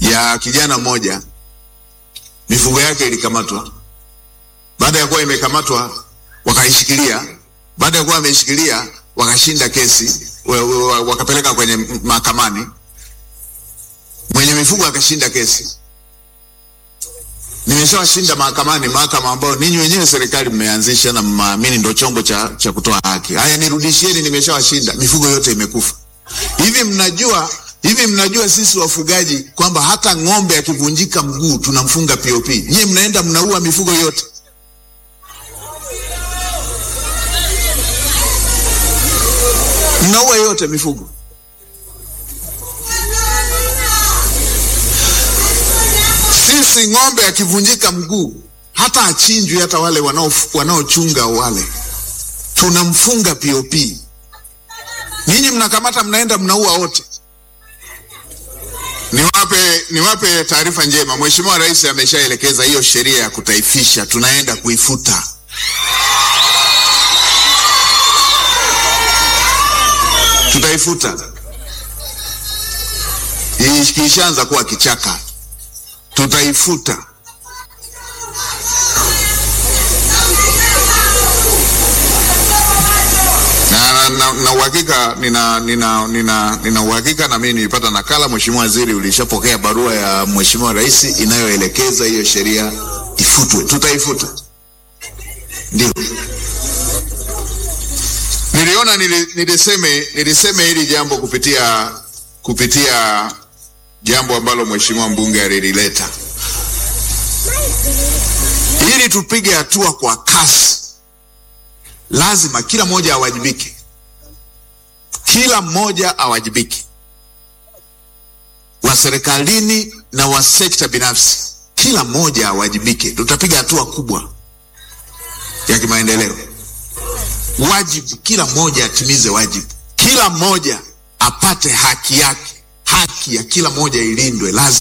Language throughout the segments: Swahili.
ya kijana mmoja, mifugo yake ilikamatwa. Baada ya kuwa imekamatwa, wakaishikilia. Baada ya kuwa wameishikilia, wakashinda kesi, wa- wa- wakapeleka kwenye mahakamani. Mwenye mifugo akashinda kesi. Nimeshawashinda mahakamani, mahakama ambayo ninyi wenyewe serikali mmeanzisha na mnaamini ndio chombo cha, cha kutoa haki. Haya, nirudishieni, nimeshawashinda, mifugo yote imekufa. Hivi mnajua hivi mnajua sisi wafugaji kwamba hata ng'ombe akivunjika mguu tunamfunga POP. Nyie mnaenda mnaua mifugo yote. Mnaua yote mifugo. Sisi ng'ombe akivunjika mguu hata achinjwi, hata wale wanao wanaochunga wale tunamfunga POP. Nyinyi mnakamata mnaenda mnaua wote. Niwape niwape taarifa njema. Mheshimiwa Rais ameshaelekeza hiyo sheria ya kutaifisha, tunaenda kuifuta. Tutaifuta. Ikishaanza kuwa kichaka, tutaifuta. na na- na na uhakika nina nina nina nina uhakika na mimi nilipata nakala. Mheshimiwa Waziri, ulishapokea barua ya Mheshimiwa Rais inayoelekeza hiyo sheria ifutwe. Tutaifuta, ndio niliona nili, niliseme niliseme hili jambo kupitia kupitia jambo ambalo Mheshimiwa mbunge alilileta ili tupige hatua kwa kasi lazima kila mmoja awajibike, kila mmoja awajibike, wa serikalini na wa sekta binafsi, kila mmoja awajibike. Tutapiga hatua kubwa ya kimaendeleo. Wajibu, kila mmoja atimize wajibu, kila mmoja apate haki yake, haki ya kila mmoja ilindwe, lazima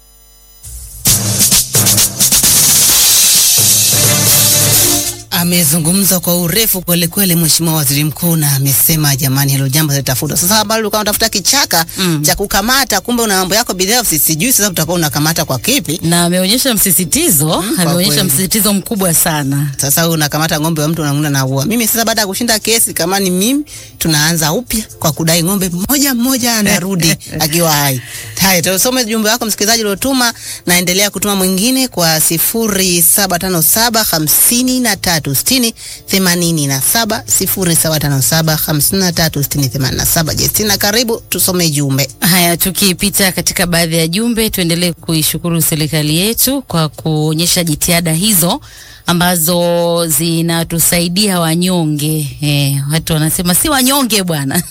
Amezungumza kwa urefu kweli kweli Mheshimiwa Waziri Mkuu, na amesema jamani, hilo jambo litafutwa. Sasa bado ulikuwa unatafuta kichaka Mm. cha kukamata, kumbe una mambo yako binafsi, sijui sasa utakuwa unakamata kwa kipi? na ameonyesha msisitizo kwa ameonyesha kweli. msisitizo mkubwa sana. Sasa wewe unakamata ng'ombe wa mtu unamuna na ua. Mimi sasa baada ya kushinda kesi, kama ni mimi, tunaanza upya kwa kudai ng'ombe mmoja mmoja anarudi akiwa hai. Haya, tusome jumbe wako msikilizaji uliotuma, naendelea kutuma mwingine kwa sifuri saba tano saba hamsini na tatu sitini themanini na saba sifuri saba tano saba hamsini na tatu sitini themanini na saba. Jestina, karibu tusome jumbe. Haya, tukipita katika baadhi ya jumbe, tuendelee kuishukuru serikali yetu kwa kuonyesha jitihada hizo ambazo zinatusaidia wanyonge. Eh, watu wanasema si wanyonge bwana.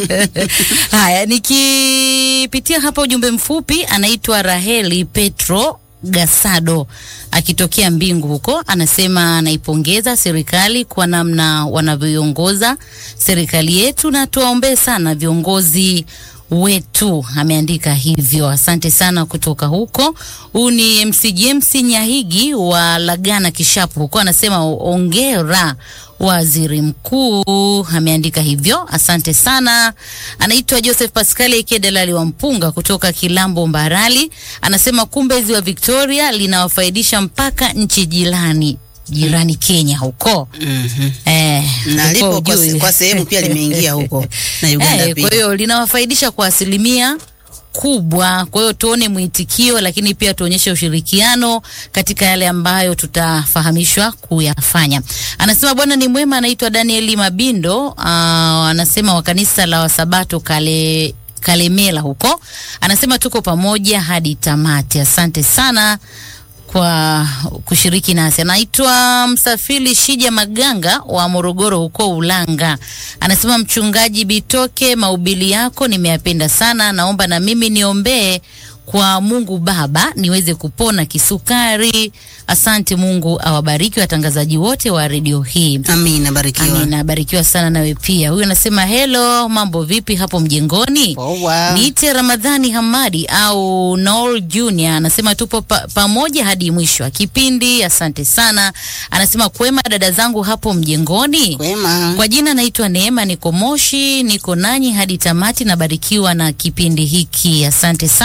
Haya, nikipitia hapa ujumbe mfupi, anaitwa Raheli Petro Gasado akitokea Mbingu huko, anasema anaipongeza serikali kwa namna wanavyoiongoza serikali yetu, na tuwaombee sana viongozi wetu. Ameandika hivyo, asante sana kutoka huko. Huu ni MC James Nyahigi wa Lagana Kishapu huko, anasema ongera waziri mkuu, ameandika hivyo, asante sana. Anaitwa Joseph Pascal aka Dalali wa Mpunga kutoka Kilambo Mbarali, anasema kumbe ziwa Victoria linawafaidisha mpaka nchi jirani jirani Kenya huko eh, Na huko lipo kwa, ujui. kwa sehemu pia limeingia huko na Uganda Eh, pia. kwa hiyo linawafaidisha kwa asilimia kubwa. Kwa hiyo tuone mwitikio, lakini pia tuonyeshe ushirikiano katika yale ambayo tutafahamishwa kuyafanya. Anasema bwana ni mwema, anaitwa Danieli Mabindo. Uh, anasema wa kanisa la Wasabato kale Kalemela huko, anasema tuko pamoja hadi tamati. Asante sana kwa kushiriki nasi. Anaitwa Msafiri Shija Maganga wa Morogoro huko Ulanga, anasema mchungaji Bitoke, mahubiri yako nimeyapenda sana, naomba na mimi niombee kwa Mungu Baba niweze kupona kisukari. Asante, Mungu awabariki watangazaji wote wa redio hii. Amina, barikiwa. Amina, barikiwa sana nawe pia. Huyu anasema hello, mambo vipi hapo mjengoni? Poa. Niite Ramadhani Hamadi au Noel Junior anasema tupo pa, pamoja hadi mwisho wa kipindi. Asante sana. Anasema kwema dada zangu hapo mjengoni. Kwema. Kwa jina naitwa Neema, niko Moshi, niko nanyi hadi tamati. Nabarikiwa na kipindi hiki, asante sana.